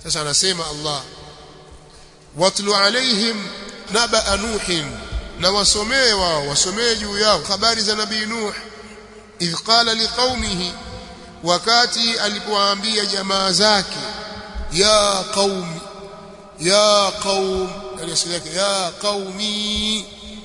sasa anasema Allah watlu alaihim naba nuhin na wasomee wao wasomee juu yao habari za nabii nuh idh qala liqaumihi wakati alipowaambia jamaa zake ya qaumi ya qaum yani asili yake ya qaumi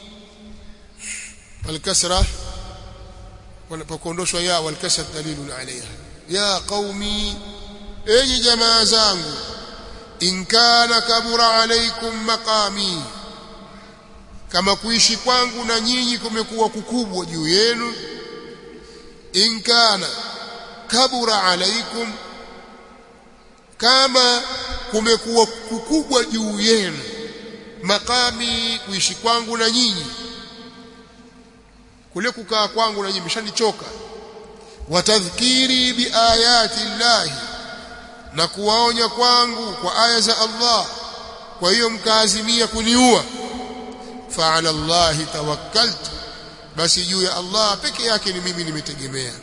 الكسره wanapokuondoshwa ya walkasra dalilun alaiha ya qaumi enyi jamaa zangu in kana kabura alaikum maqami kama kuishi kwangu na nyinyi kumekuwa kukubwa juu yenu in kana kabura alaikum kama kumekuwa kukubwa juu yenu maqami kuishi kwangu na nyinyi kule kukaa kwangu na nyinyi mshanichoka watadhkiri biayati llahi na kuwaonya kwangu kwa aya za Allah kwa hiyo mkaazimia kuniua fa ala llahi tawakkaltu basi juu ya Allah peke yake ni mimi nimetegemea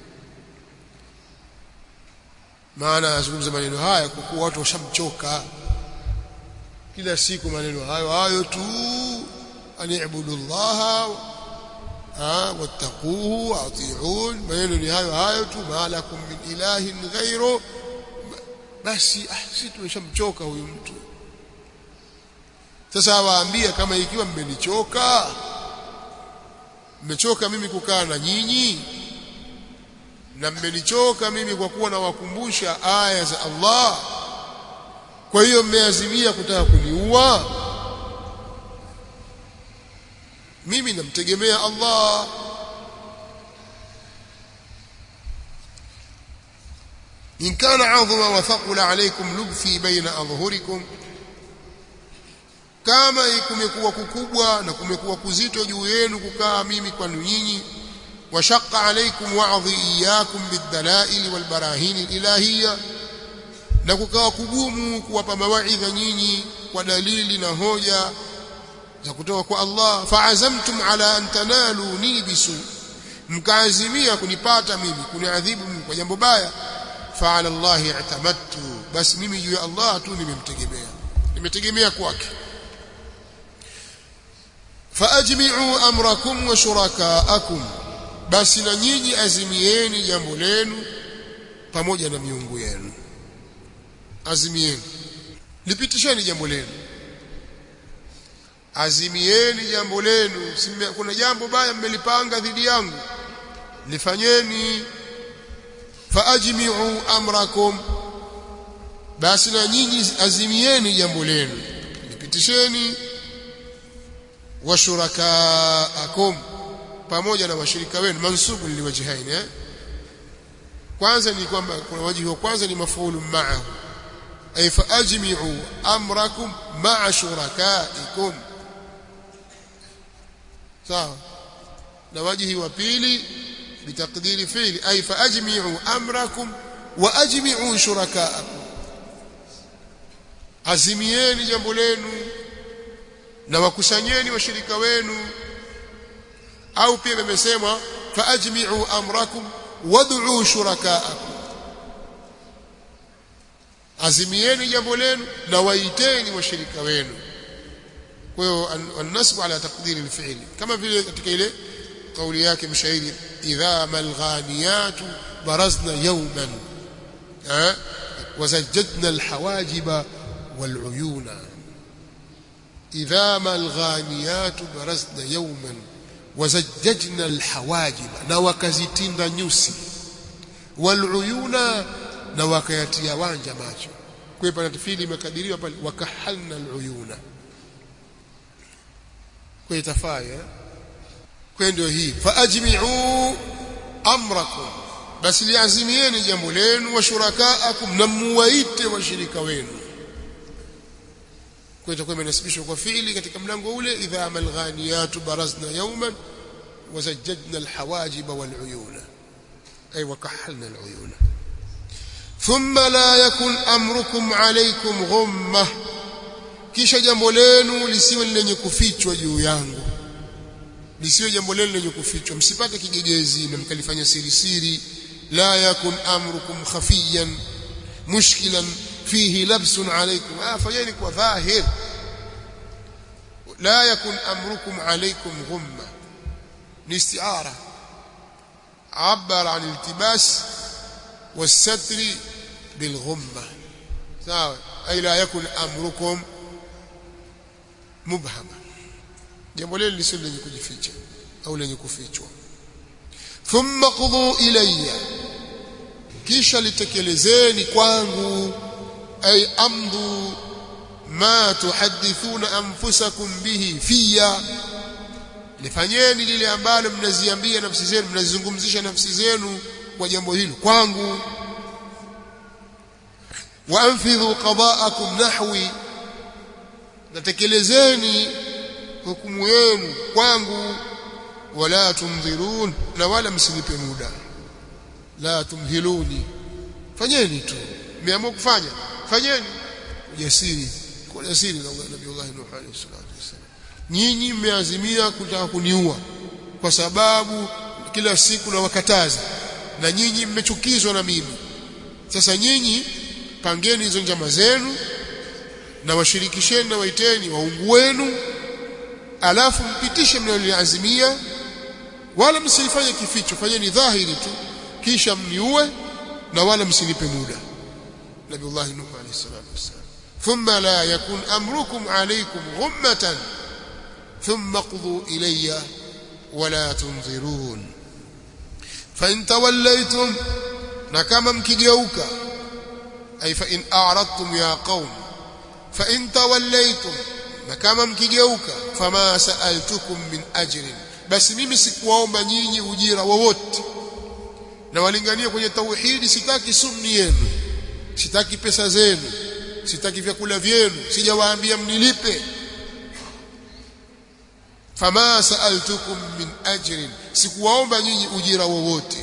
maana azungumza maneno haya kwa kuwa watu washamchoka kila siku maneno hayo hayo tu ani'budu llaha wattaquhu ati'un maneno ni hayo hayo tu malakum min ilahin ghairu basi ah sisi tumeshamchoka huyu mtu sasa waambia kama ikiwa mmenichoka mmechoka mimi kukaa na nyinyi na mmenichoka mimi kwa kuwa nawakumbusha aya za Allah kwa hiyo mmeazimia kutaka kuniua mimi namtegemea Allah in kana adhuma wa thaqula alaykum lubthi baina adhhurikum kama kumekuwa kukubwa na kumekuwa kuzito juu yenu kukaa mimi kwa nyinyi washaqqa alaykum wa'dhi iyyakum bidalail walbarahin ilahiyya na kukawa kugumu kuwapa mawaidha nyinyi kwa dalili na hoja za kutoka kwa Allah fa'azamtum ala an tanaluni bisu mkaazimia kunipata mimi kuniadhibu mimi kwa jambo baya fa'ala Allah i'tamadtu basi mimi juu ya Allah tu nimemtegemea nimetegemea kwake faajmi'u amrakum wa shurakaakum basi na nyinyi azimieni jambo lenu pamoja na miungu yenu azimieni lipitisheni jambo lenu azimieni jambo lenu kuna jambo baya mmelipanga dhidi yangu lifanyeni faajmi'u amrakum basi na nyinyi azimieni jambo lenu lipitisheni wa shurakaakum pamoja na washirika wenu mansubu liwajhaini eh kwanza ni kwamba kuna wajibu wa kwanza ni mafuulu ma'ahu ay faajmi'u amrakum ma'a shurakaikum sawa na wajihi wa pili bitaqdiri fi'li ay faajmi'u amrakum wa ajmi'u shurakaakum azimieni jambo lenu na wakusanyeni washirika wenu au pia imesemwa faajmi'u amrakum wad'u shurakaakum azimieni jambo lenu na waiteni washirika wenu kwa hiyo an-nasbu ala taqdiri al-fi'li kama vile katika ile kauli yake mshairi idha malghaniyatu barazna yawman ha wazajjadna al-hawajiba wal-uyuna idha malghaniyatu barazna yawman wazajjajna al-hawajiba na wakazitinda nyusi wal-uyuna na wakayatia wanja macho kwa hiyo tafsiri imekadiriwa pale wakahalna al-uyuna kwa itafaya kwa ndio hii faajmi'u amrakum basi liazimieni jambo lenu wa shurakaakum na muwaite washirika wenu kwa itakuwa imenasibishwa kwa fiili katika mlango ule idha amal ghaniyatu barazna yawman wazajjadna alhawajib waluyuna ay wakahalna aluyuna thumma la yakun amrukum alaykum ghummah kisha jambo lenu lisiwe lenye kufichwa juu yangu lisiwe jambo lenu lenye kufichwa msipate kigegezi na mkalifanya siri siri la yakun amrukum khafiyan mushkilan fihi labsun alaykum ah fanyeni kwa dhahir la yakun amrukum alaykum ghumma ni istiara عبر عن الالتباس والستر بالغمة sawa ay la yakun amrukum mubhama jambo lile lisilo lenye kujificha au lenye kufichwa thumma qudhu ilayya kisha litekelezeni kwangu ay amdu ma tuhaddithuna anfusakum bihi fiya lifanyeni lile ambalo mnaziambia nafsi zenu mnazizungumzisha nafsi zenu kwa jambo hilo kwangu waanfidhu qada'akum nahwi natekelezeni hukumu yenu kwangu wala tumdhirun na wala msinipe muda la tumhiluni fanyeni tu mmeamua kufanya fanyeni ujasiri kwa ujasiri na Nabii Allah Nuh alayhi salatu wasallam nyinyi mmeazimia kutaka kuniua kwa sababu kila siku na wakataza na nyinyi mmechukizwa na mimi sasa nyinyi pangeni hizo njama zenu na washirikisheni na waiteni waungu wenu alafu mpitishe mnaloazimia wala msifanye kificho fanyeni dhahiri tu kisha mniue na wala msinipe muda Nabiullah Nuh alayhi salatu wasallam thumma la yakun amrukum alaykum ghummatan thumma qudhu ilayya wala tunzirun fa in tawallaytum na kama mkigeuka ay fa in a'radtum ya qaum fa in tawallaytum na kama mkigeuka fama sa'altukum min ajrin basi mimi sikuwaomba nyinyi ujira wowote na walingania kwenye tauhidi sitaki sumni yenu sitaki pesa zenu sitaki vyakula vyenu sijawaambia mnilipe fama sa'altukum min ajrin sikuwaomba nyinyi ujira wowote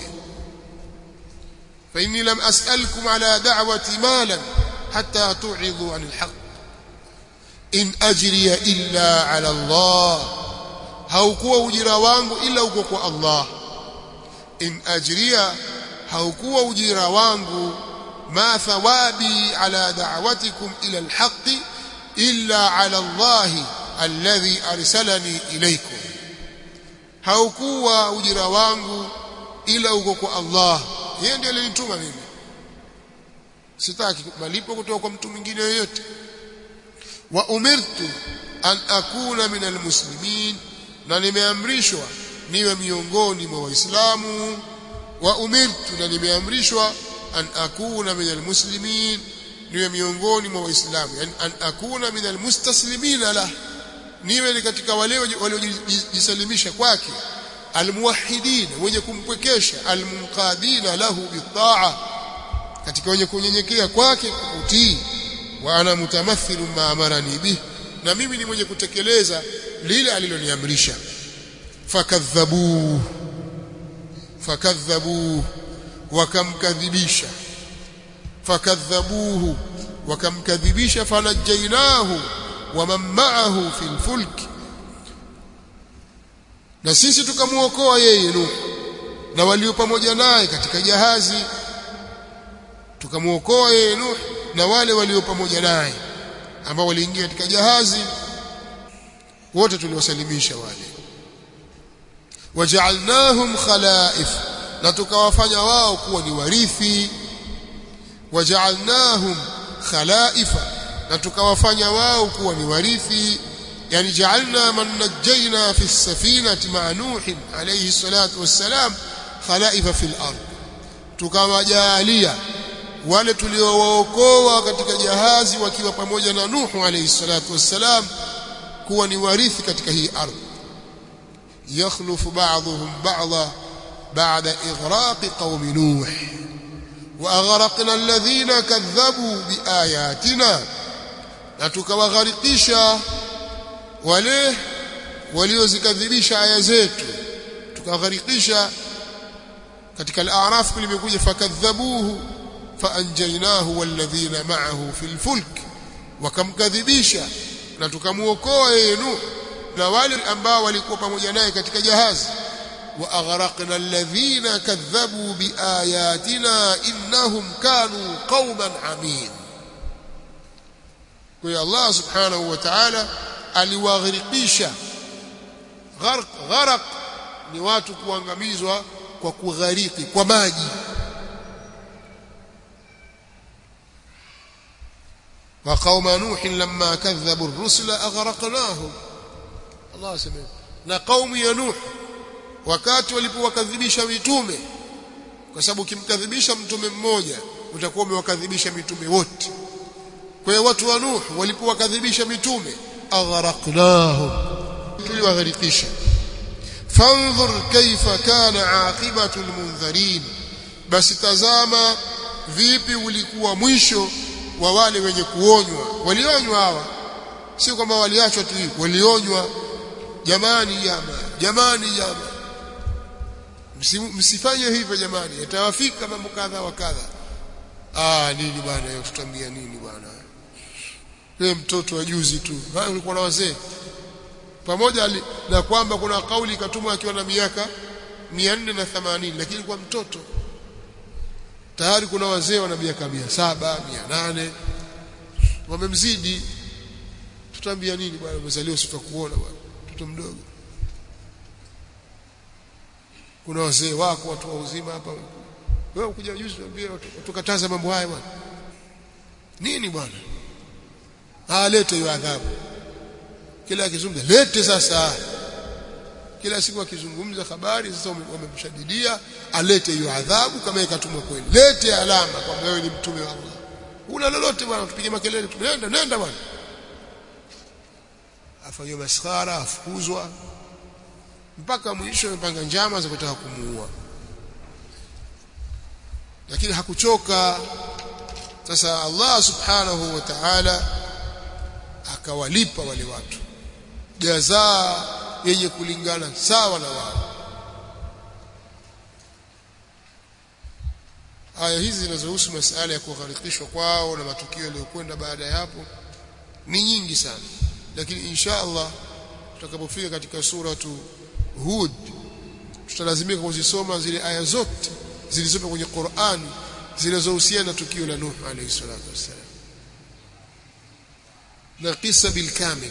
fa inni lam as'alkum ala da'wati malan hatta tu'idhu 'anil haqq in ajriya illa ala Allah haukuwa ujira wangu ila uko kwa Allah in ajriya haukuwa ujira wangu ma thawabi ala da'watikum ila alhaq illa ala Allah alladhi arsalani ilaykum haukuwa ujira wangu ila uko kwa Allah yeye ndiye alinituma mimi sitaki malipo kutoka kwa mtu mwingine yoyote wa umirtu an akuna min almuslimin na nimeamrishwa niwe miongoni mwa waislamu wa umirtu na nimeamrishwa an akuna min almuslimin niwe miongoni mwa waislamu yani an akuna min almustaslimin la niwe ni katika wale waliojisalimisha kwake almuwahidin wenye kumpwekesha almunqadina lahu bitaa katika wenye kunyenyekea kwake kutii wa ana mutamathilu ma amarani bih na mimi ni mwenye kutekeleza lile aliloniamrisha fakadhabu fakadhabu wakamkadhibisha fakadhabuhu wakamkadhibisha fanajainahu waman ma'ahu fil fulk na sisi tukamuokoa yeye Nuh na walio pamoja naye katika jahazi tukamuokoa yeye Nuh na wale walio pamoja naye ambao waliingia katika jahazi wote tuliwasalimisha wale waja'alnahum khalaif na tukawafanya wao kuwa ni warithi waja'alnahum khalaifa na tukawafanya wao kuwa ni warithi yani ja'alna man najjayna fi as-safinati ma'a nuh alayhi salatu wassalam khalaifa fil ard tukawajalia wale tuliowaokoa katika jahazi wakiwa pamoja na Nuhu alayhi salatu wassalam kuwa ni warithi katika hii ardhi yakhlufu ba'dhum ba'dha ba'da ighraq qaum nuh wa aghraqna alladhina kadhabu biayatina na tukawagharikisha wale waliozikadhibisha aya zetu tukagharikisha katika al-a'raf kulimekuja fakadhabuhu faanjaynahu walladhina ma'ahu fil fulk wakamkadhibisha na tukamuokoa yeye Nuh na wale ambao walikuwa pamoja naye katika jahazi wa aghraqna alladhina kadhabu biayatina innahum kanu qauman amin kwa hiyo Allah subhanahu wa ta'ala aliwagharikisha gharq gharq ni watu kuangamizwa kwa kughariki kwa maji wa qauma nuh lamma kadhabu ar-rusula aghraqnahum Allah asema na kaumu ya nuh wakati walipowakadhibisha mitume kwa sababu ukimkadhibisha mtume mmoja utakuwa umewakadhibisha mitume wote kwa hiyo watu wa nuh walipowakadhibisha mitume aghraqnahum tuliwagharikisha fanzur kaifa kana aqibatu almunzirin basi tazama vipi ulikuwa mwisho wa wale wenye kuonywa walionywa hawa si kwamba waliachwa tu hivi walionywa jamani jama jamani jama msifanye hivyo jamani yatawafika mambo kadha wa kadha ah nini bwana hiyo tutambia nini bwana wewe mtoto wa juzi tu wewe ulikuwa na wazee pamoja na kwamba kuna kauli ikatumwa akiwa na miaka 480 lakini kwa mtoto tayari kuna wazee wana miaka 700 800 wamemzidi tutaambia nini bwana umezaliwa sitakuona bwana mtoto mdogo kuna wazee wako watu wa uzima hapa wewe ukuja juzi tuambie tukataza mambo haya bwana nini bwana alete hiyo adhabu kila akizungumza lete sasa kila siku akizungumza habari sasa wamemshadidia alete hiyo adhabu kama ikatumwa kweli lete alama kwamba wewe ni mtume wa Allah una lolote bwana tupige makelele nenda nenda bwana afanywe maskhara afukuzwa mpaka mwisho amepanga njama za kutaka kumuua lakini hakuchoka sasa Allah subhanahu wa ta'ala akawalipa wale watu jazaa yenye kulingana sawa na wao aya hizi zinazohusu masala ya kugharikishwa kwao na matukio yaliyokwenda baada ya hapo ni nyingi sana lakini insha Allah tutakapofika katika suratu Hud tutalazimika kuzisoma zile aya zote zilizopo kwenye Qur'an zinazohusiana na tukio la Nuh alayhi salatu wassalam na kisa bilkamil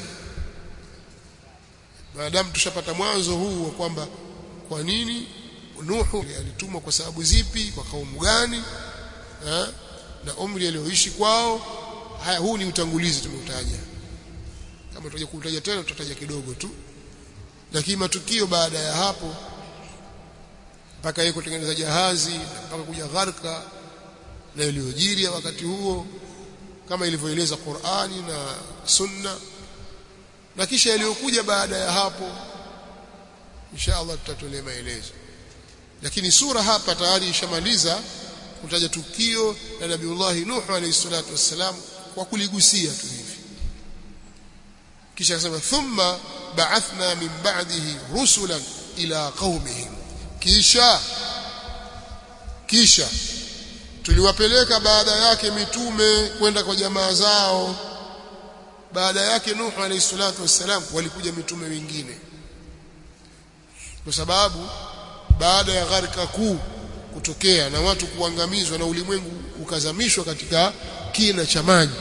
maadamu tushapata mwanzo huu wa kwamba kwa nini Nuhu alitumwa kwa sababu zipi kwa kaumu gani ha? na umri alioishi kwao haya huu ni utangulizi tumeutaja kama tutaje kutaja tena tutataja kidogo tu lakini matukio baada ya hapo mpaka yeye kutengeneza jahazi mpaka kuja gharka na iliyojiri wakati huo kama ilivyoeleza Qur'ani na Sunna na kisha yaliyokuja baada ya hapo insha Allah tutatolea maelezo lakini sura hapa tayari ishamaliza kutaja tukio la Nabiullah Nuh alayhi salatu wassalam kwa kuligusia tu hivi kisha akasema thumma ba'athna min ba'dihi rusulan ila qaumihim kisha kisha tuliwapeleka baada yake mitume kwenda kwa jamaa zao baada yake Nuh alayhi salatu wassalam walikuja mitume wengine kwa sababu baada ya gharika kuu kutokea na watu kuangamizwa na ulimwengu ukazamishwa katika kina cha maji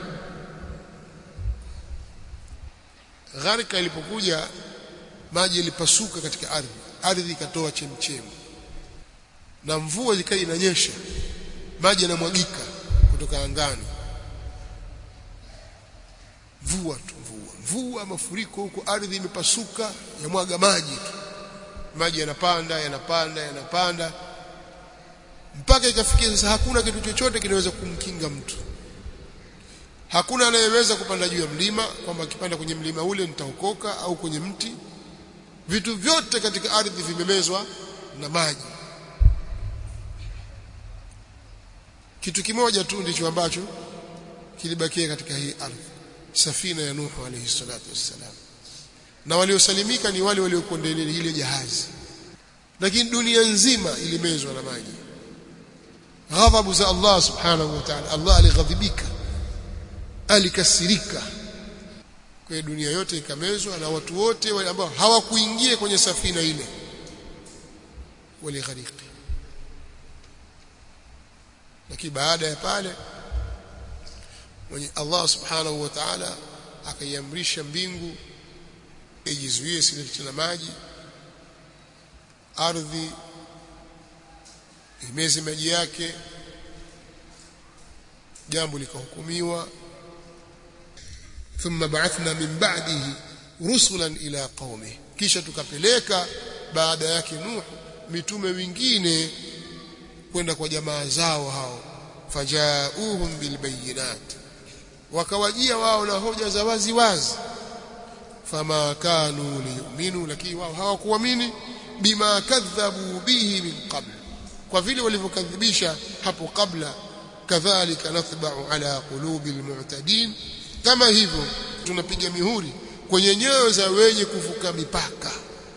gharika ilipokuja maji ilipasuka katika ardhi ardhi ikatoa chemchemi na mvua ikawa inanyesha maji yanamwagika kutoka angani mvua tu mvua mvua mafuriko huko ardhi imepasuka yamwaga maji tu maji yanapanda yanapanda yanapanda mpaka ikafikia sasa hakuna kitu chochote kinaweza kumkinga mtu hakuna anayeweza kupanda juu ya mlima kwamba akipanda kwenye mlima ule nitaokoka au kwenye mti vitu vyote katika ardhi vimemezwa na maji kitu kimoja tu ndicho ambacho kilibakia katika hii ardhi safina ya Nuhu alayhi salatu wassalam na waliosalimika ni wale waliokuwa ndani ya ile jahazi lakini dunia nzima ilimezwa na maji ghadhabu za Allah subhanahu wa ta'ala Allah alighadhibika alikasirika kwa dunia yote ikamezwa na watu wote wale ambao hawakuingia kwenye safina ile walighariki lakini baada ya pale mwenye Allah subhanahu wa ta'ala akaiamrisha mbingu ijizuie silete na maji ardhi imeze maji yake jambo likahukumiwa thumma ba'athna min ba'dihi rusulan ila qaumi kisha tukapeleka baada yake Nuh mitume wengine kwenda kwa jamaa zao hao fajauhum bilbayinat wakawajia wao na hoja za wazi wazi fama kanu liyuminu lakini wao hawakuamini bima kadhabu bihi min qabl kwa vile walivyokadhibisha hapo kabla kadhalika nathba'u ala qulubi almu'tadin kama hivyo tunapiga mihuri kwenye nyoyo za wenye kuvuka mipaka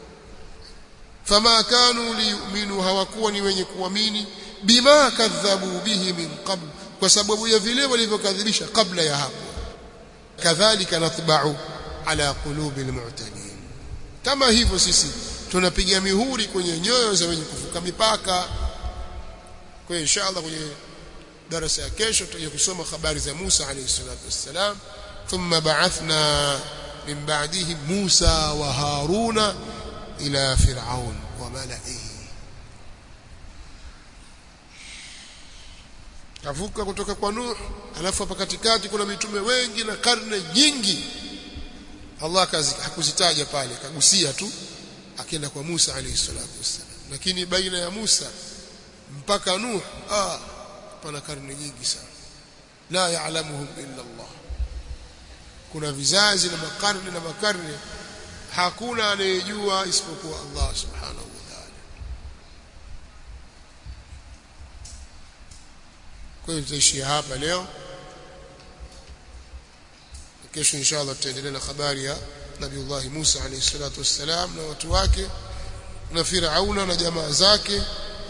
fama kanu liyuminu hawakuwa ni wenye kuamini bima kadhabu bihi min qabl kwa sababu ya vile walivyokadhibisha kabla ya hapo kadhalika nathba'u ala qulubi almu'tadin kama hivyo sisi tunapiga mihuri kwenye nyoyo za wenye kuvuka mipaka kwa inshallah kwenye darasa ya kesho tutaje kusoma habari za Musa alayhi salatu wassalam thumma ba'athna min ba'dihi Musa wa Haruna ila Fir'aun wa mala'ihi kavuka kutoka kwa Nuh alafu hapa katikati kuna mitume wengi na karne nyingi Allah hakuzitaja pale kagusia tu akienda kwa Musa alayhi salatu wassalam lakini baina ya Musa mpaka Nuh ah pana karne nyingi sana la ya'lamuhum illa Allah kuna vizazi na makarne na makarne hakuna anayejua isipokuwa Allah subhanahu wa ta'ala kwa hiyo tutaishia hapa leo kesho inshallah tutaendelea na habari ya Nabiullah Musa alayhi salatu wassalam na watu wake na Firauna na jamaa zake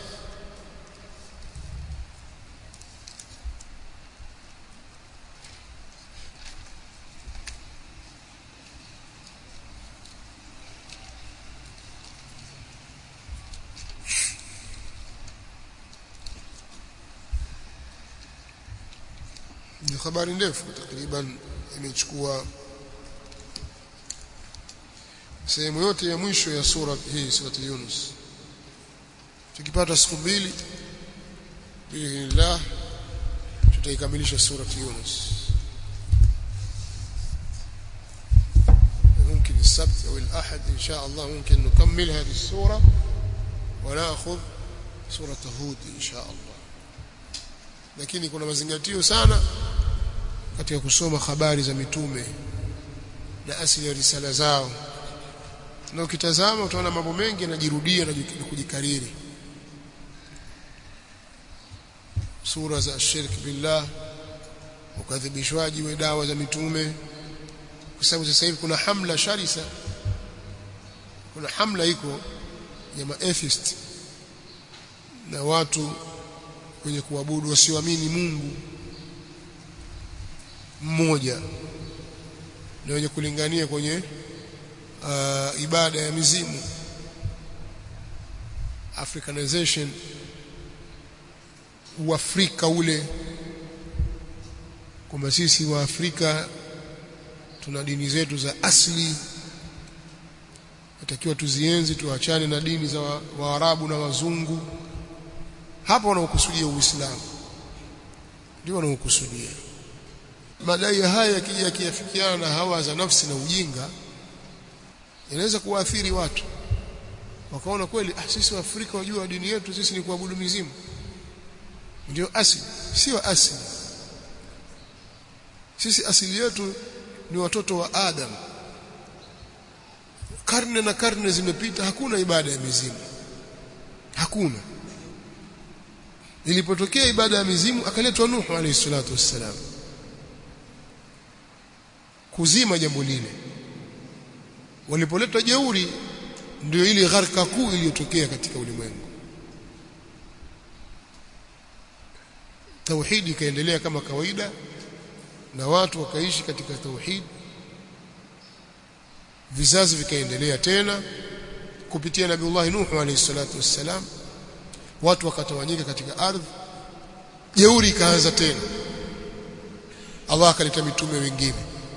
ni habari ndefu takriban imechukua sehemu yote ya mwisho ya sura hii sura Yunus tukipata siku mbili biidhnillah tutaikamilisha sura Yunus ممكن السبت او الاحد ان شاء الله ممكن نكمل هذه السوره وناخذ سوره هود ان شاء الله lakini kuna mazingatio sana katika kusoma habari za mitume na asili ya risala zao na ukitazama utaona mambo mengi yanajirudia na kujikariri sura za shirk billah ukadhibishwaji wa dawa za mitume kwa sababu sasa hivi kuna hamla sharisa kuna hamla iko ya maatheist na watu wenye kuabudu wasioamini Mungu mmoja na wenye kulingania kwenye uh, ibada ya mizimu africanization uafrika ule kwamba sisi wa Afrika tuna dini zetu za asili natakiwa tuzienzi tuachane na dini za Waarabu wa na wazungu hapo wanaokusudia Uislamu ndio wanaokusudia madai haya yakija yakiafikiana na hawa za nafsi na ujinga inaweza kuwaathiri watu wakaona kweli ah sisi wa Afrika wajua dini yetu sisi ni kuabudu mizimu ndio asili sio asili sisi asili yetu ni watoto wa Adam karne na karne zimepita hakuna ibada ya mizimu hakuna ilipotokea ibada ya mizimu akaletwa Nuhu alayhi salatu wassalam kuzima jambo lile walipoletwa jeuri ndio ile gharka kuu iliyotokea katika ulimwengu tauhidi ikaendelea kama kawaida na watu wakaishi katika tauhid vizazi vikaendelea tena kupitia nabiullah nuhu alayhi salatu wassalam watu wakatawanyika katika ardhi jeuri ikaanza tena Allah akaleta mitume wengine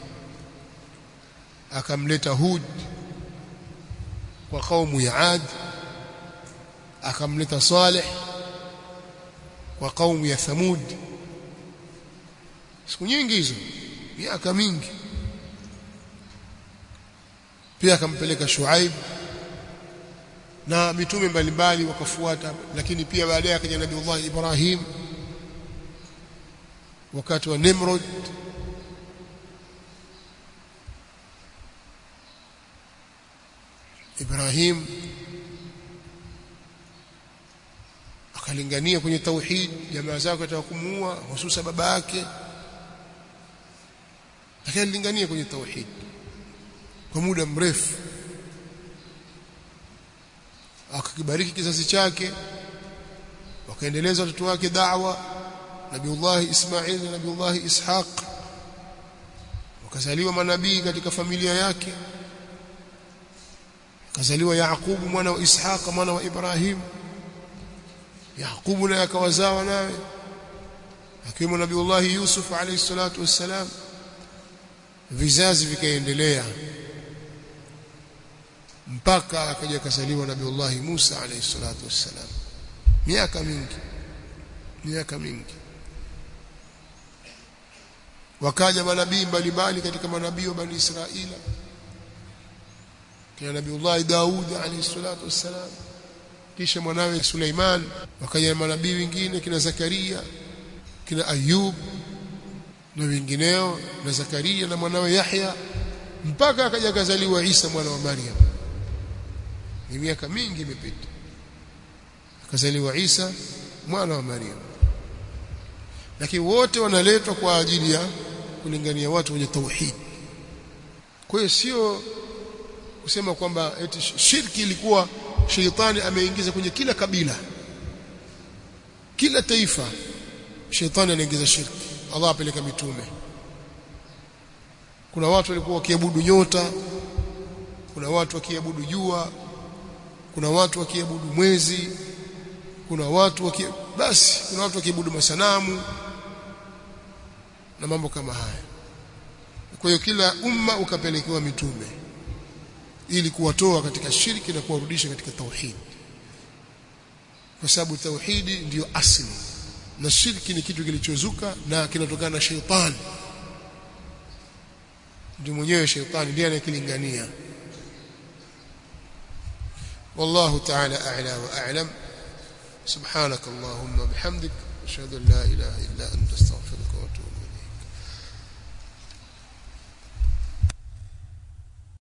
akamleta Hud kwa kaumu ya Ad akamleta Saleh kwa kaumu ya Thamud siku nyingi hizo miaka mingi pia akampeleka Shuaib na mitume mbalimbali wakafuata lakini pia baadaye akaja Nabii Ibrahim wakati wa Nimrod Ibrahim akalingania kwenye tauhid jamaa zake wataka kumuua hususa baba yake lakini alilingania kwenye tauhid kwa muda mrefu akakibariki kizazi chake wakaendeleza watoto wake da'wa Nabiullah Ismail na Nabiullah Ishaq wakazaliwa manabii katika familia yake kazaliwa Yaqubu mwana wa Ishaq mwana wa Ibrahim Yaqubu naye akawazawa naye akiwemo Nabiullah Yusuf alayhi salatu wassalam vizazi vikaendelea mpaka akaja kazaliwa Nabiullah Musa alayhi salatu wassalam miaka mingi miaka mingi wakaja manabii mbalimbali katika manabii wa bani Israila kina Nabiullah Daud alayhi salatu wassalam kisha mwanawe Suleiman wakaja manabii wengine kina Zakaria kina Ayub na wengineo na Zakaria na mwanawe Yahya mpaka akaja kazaliwa Isa mwana wa Maryam ni miaka mingi imepita akazaliwa Isa mwana wa Maryam lakini wote wanaletwa kwa ajili ya kulingania watu wenye tauhid kwa hiyo sio kusema kwamba eti shirki ilikuwa sheitani ameingiza kwenye kila kabila kila taifa sheitani anaingiza shirki Allah apeleka mitume kuna watu walikuwa wakiabudu nyota kuna watu wakiabudu jua kuna watu wakiabudu mwezi kuna watu waki basi kuna watu wakiabudu masanamu na mambo kama haya kwa hiyo kila umma ukapelekewa mitume ili kuwatoa katika shirki na kuwarudisha katika tauhid kwa sababu tauhidi ndiyo asili na shirki ni kitu kilichozuka na kinatokana na sheitani ndio mwenyewe sheitani ndiye anayekilingania والله تعالى أعلى وأعلم سبحانك اللهم وبحمدك أشهد أن لا إله إلا أنت استغفرك